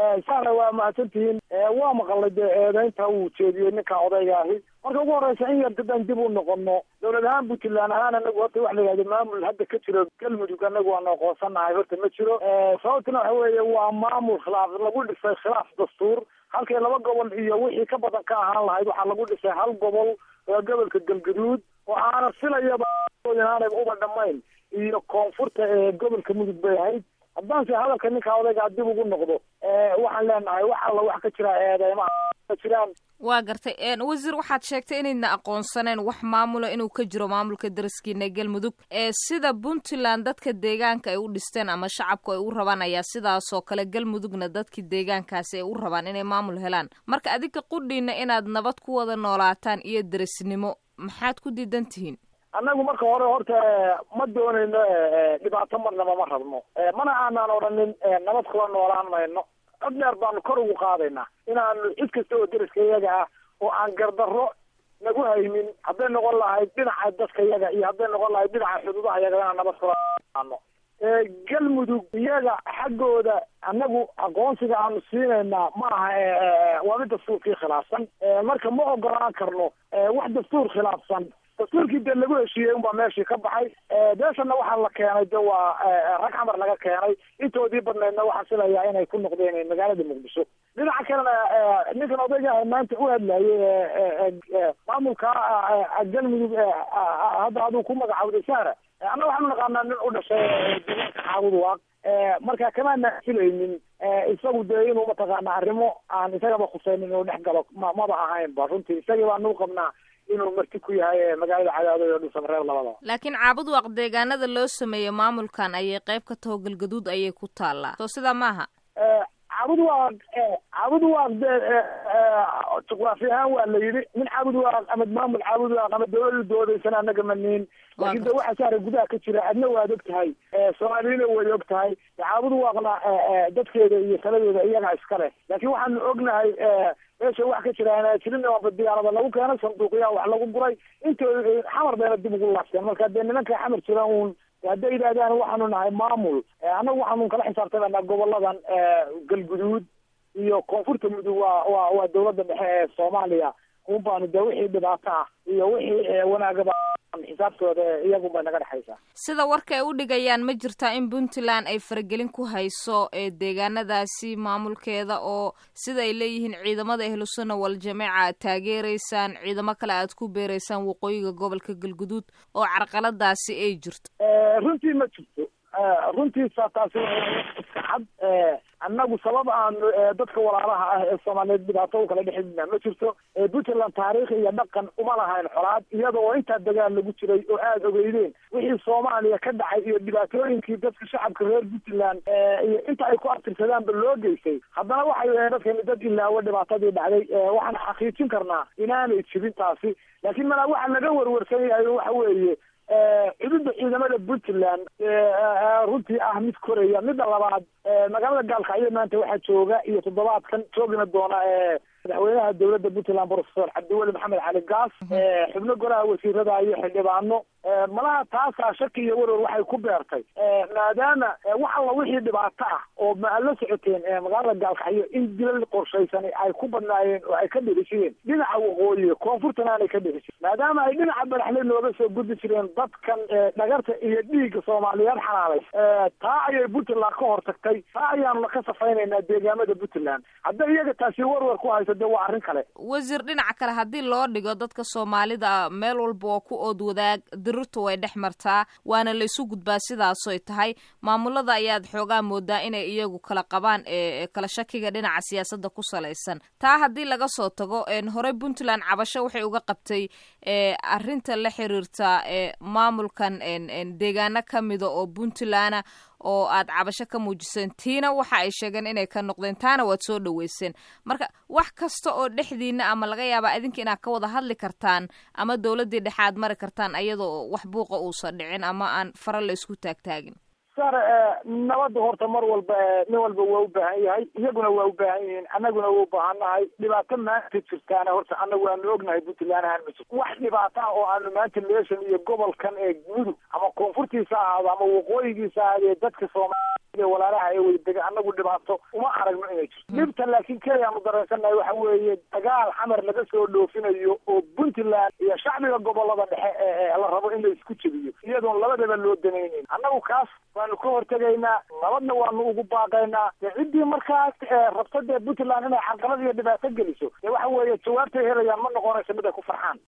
saana waa mahadsantihiin waa maqalay dee eedeynta uu jeediyey ninka odayga ahi marka ugu horeysa in yar dadaan dib u noqono dowlad ahaan puntland ahaan anagu horta waxa la yihahdo maamul hadda ka jiro galmudug anagu waanu aqoonsanahay horta ma jiro sababtuna waxa weeye waa maamul khilaaf lagu dhisay khilaaf dastuur halkay laba gobol iyo wixii ka badan ka ahaan lahayd waxaa lagu dhisay hal gobol waa gobolka galgaduud oo aana filayaba inaanay uba dhamayn iyo koonfurta ee gobolka mudug bay ahayd haddaanse hadalka ninka odaygaa dib ugu noqdo waxaan leenahay wax alla wax ka jira eedeymaha ka jiraan waa gartay wasiir waxaad sheegtay inayna aqoonsaneen wax maamula inuu ka jiro maamulka daraskiina galmudug ee sida puntland dadka deegaanka ay u dhisteen ama shacabku ay u rabaan ayaa sidaasoo kale galmudugna dadkii deegaankaasi ay u rabaan inay maamul helaan marka adinka qudhiina inaad nabad ku wada noolaataan iyo darisnimo maxaad ku diidan tihiin annagu marka hore horta ma doonayno dhibaato marnaba ma rabno mana aanaan odhanin nabad kula noolaan mayno cod dheer baanu kor ugu qaadaynaa inaanu cid kasta oo deriska iyaga ah oo aan gardarro nagu haynin hadday noqon lahayd dhinaca dadka iyaga iyo hadday noqon lahayd dhinaca xuduudaha iyaga inaan nabad kula noolaano galmudug iyaga xaggooda annagu aqoonsiga aanu siinaynaa ma aha waa mid dastuurkii khilaafsan marka ma ogolaan karno wax dastuur khilaafsan dastuurkii dee lagu heshiiyey unbaa meeshii ka baxay beeshana waxaa la keenay de waa rag xamar laga keenay intoodii badnaydna waxaa filayaa inay ku noqdeen magaalada muqdisho dhinaca kalena ninkan odayga maanta u hadlayay maamulka galmudug hadda aduu ku magacawday sahra anna waxaanu naqaanaa nin u dhashay deegaanka xaabud waaq marka kamaana filaynin isagu dee inuu mataqaana arrimo aan isagaba khuseynin inuu dhex galo ma maba ahaynba runtii isagii baanu qabnaa inuu marti ku yahay magaalada cadaado iyo dhusan reer labadaba laakiin caabud waaq deegaanada loo sameeyey maamulkan ayay qayb ka taho galgaduud ayay ku taallaa soo sidaa maaha caabud waaq caabud waaq dee juqraafi ahaan waa la yidhi nin caabud waaq ama maamul caabud waaq ama dawlada doodaysana anaga maniin laakiin de waxa saara gudaha ka jira adna waad og tahay soomaaliyana way og tahay caabud waaqna dadkeeda iyo taladeeda iyaga iska leh laakiin waxaanu ognahay meesha wax ka jiraan jirin waaba diyaarada lagu keenay sanduuqyaa wax lagu guray intooda xamar bayna dib ugu laabteen marka dee nimanka xamar jira uun hadday yidhahdaan waxaanu nahay maamul annagu waxaanu kala xisaabtamanaa goboladan galguduud iyo koonfurta mudug waa waa waa dawladda dhexe ee soomaaliya un baanu dee wixii dhibaato ah iyo wixii wanaagaba xisaabtooda iyagun bay naga dhexaysaa sida warka ay u dhigayaan ma jirtaa in puntland ay faragelin ku hayso ee deegaanadaasi maamulkeeda oo sida ay leeyihiin ciidamada ahlusuna waljamaaca aad taageereysaan ciidamo kale aad ku beereysaan waqooyiga gobolka galguduud oo carqaladaasi ay jirto runtii ma jirto runtiisa taasi iska cad annagu sabab aanu dadka walaalaha ah ee soomaaliyeed dhibaato u kala dhexidna ma jirto puntland taariikh iyo dhaqan uma lahayn xolaad iyada oo intaa dagaal lagu jiray oo aada ogeydeen wixii soomaaliya ka dhacay iyo dhibaatooyinkii dadka shacabka reer puntland iyo inta ay ku abtirsadaanba loo geystay haddana waxay ahayn dadkani dad ilaawo dhibaatadii dhacday waxaan xaqiijin karnaa inaanay jirin taasi laakiin malaa waxa laga warwarsan yahay waxa weeye cududda ciidamada puntland runtii ah mid koraya midda labaad magaalada gaalkacyo maanta waxaa jooga iyo toddobaadkan joogina doona madaxweynaha dowladda puntland professor cabdiweli maxamed cali gaas xubno golaha wasiirada iyo xildhibaano malaha taasaa shaki iyo warwar waxay ku beertay maadaama wax alla wixii dhibaato ah oo ma la socoteen magaalada gaalkacyo in dilal qorshaysan ay ku badnaayeen oo ay ka dhirishiyeen dhinaca waqooyi koonfurtana aanay ka dhirishin maadaama ay dhinaca badaxle nooga soo gudbi jireen dadkan dhagarta iyo dhiigga soomaaliyeed xanaalay taa ayay puntland ka hortagtay taa ayaanuna ka safaynaynaa deegaamada puntland hadday iyaga taasi warwar ku hayso de waa arrin kale wasiir dhinaca kale haddii loo dhigo dadka soomaalida meel walba oo ku ood wadaag dirirtu way dhex martaa waana la isu gudbaa sidaasoy tahay maamulada ayaad xoogaa moodaa inay iyagu kala qabaan ee kala shakiga dhinaca siyaasadda ku salaysan taa haddii laga soo tago horey puntland cabasho waxay uga qabtay arrinta la xiriirta maamulkan deegaano ka mida oo puntland oo aad cabasho ka muujiseen tiina waxa ay sheegeen inay ka noqdeen taana waad soo dhaweyseen marka wax kasta oo dhexdiina ama laga yaabaa idinka inaad ka wada hadli kartaan ama dowladdii dhexe aad mari kartaan ayadoo wax buuqa uusan dhicin ama aan fara la isku taagtaagin sar nabadda horta mar walba nin walba waa u baahan yahay iyaguna waa u baahan yihiin annaguna waa u baahannahay dhibaato maanta jirtaana horta annagu waanu ognahay puntland ahaan ma jirto wax dhibaato ah oo aanu maanta meeshan iyo gobolkan ee mudug ama koonfurtiisa ahaado ama waqooyigiisa ahaadee dadka soomaaliya walaalaha ee wadadega annagu dhibaato uma aragno inay jirto dhibta laakiin keliya aanu dareensannahay waxa weeye dagaal xamar laga soo dhoofinayo oo puntland iyo shacbiga gobolada dhexe ee la rabo in la isku jebiyo iyadoon labadaba loo danayneyn annagu kaas waanu ka hortegaynaa nabadna waanu ugu baaqaynaa de ciddii markaas rabta dee puntland inay carqalad iyo dhibaato geliso dee waxa weeye jawaabtay helayaan ma noqonayso mid ay ku farxaan